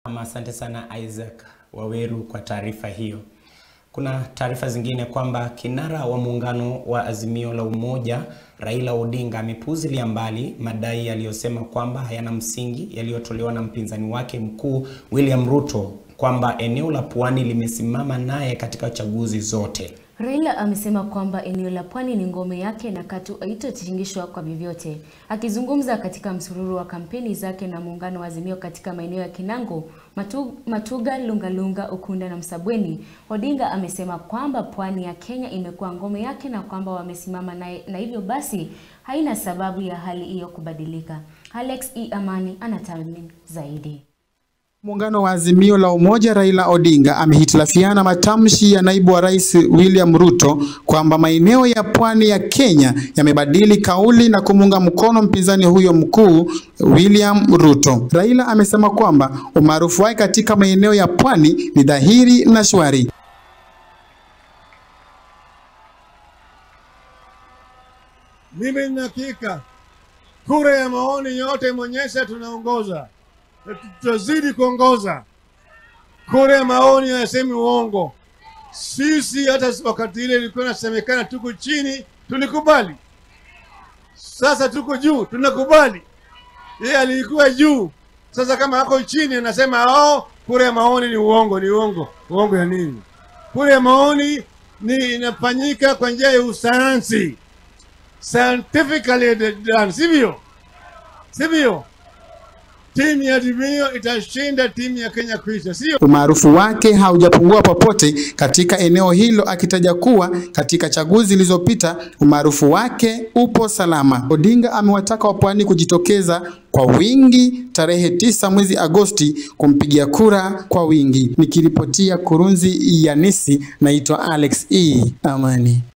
Asante sana Isaac Waweru kwa taarifa hiyo. Kuna taarifa zingine kwamba kinara wa muungano wa Azimio la Umoja Raila Odinga amepuuzilia mbali madai yaliyosema kwamba hayana msingi yaliyotolewa na mpinzani wake mkuu William Ruto kwamba eneo la Pwani limesimama naye katika chaguzi zote. Raila amesema kwamba eneo la Pwani ni ngome yake na katu haitotingishwa kwa vyovyote. Akizungumza katika msururu wa kampeni zake na muungano wa Azimio katika maeneo ya Kinango, Matu, Matuga, Lungalunga, Ukunda na Msabweni, Odinga amesema kwamba Pwani ya Kenya imekuwa ngome yake na kwamba wamesimama naye na hivyo basi haina sababu ya hali hiyo kubadilika. Alex E. Amani anatathmini zaidi. Muungano wa Azimio la Umoja Raila Odinga amehitilafiana matamshi ya naibu wa rais William Ruto kwamba maeneo ya pwani ya Kenya yamebadili kauli na kumuunga mkono mpinzani huyo mkuu William Ruto. Raila amesema kwamba umaarufu wake katika maeneo ya pwani ni dhahiri na shwari. Mimi nina hakika kura ya maoni yote imeonyesha tunaongoza na tutazidi kuongoza. Kura ya maoni hayasemi uongo. Sisi hata wakati ile ilikuwa inasemekana tuko chini, tulikubali. Sasa tuko juu, tunakubali. Yeye alikuwa juu, sasa kama ako chini anasema oh, kura ya maoni ni uongo. Ni uongo. Uongo ya nini? Kura ya maoni ni inafanyika kwa njia ya usayansi, scientifically done, sivyo? Sivyo? timu ya Azimio itashinda timu ya Kenya Kwanza, sio? Umaarufu wake haujapungua popote katika eneo hilo, akitaja kuwa katika chaguzi zilizopita umaarufu wake upo salama. Odinga amewataka wapwani kujitokeza kwa wingi tarehe tisa mwezi Agosti kumpigia kura kwa wingi. Nikiripotia Kurunzi ya Nisi, naitwa Alex E. Amani.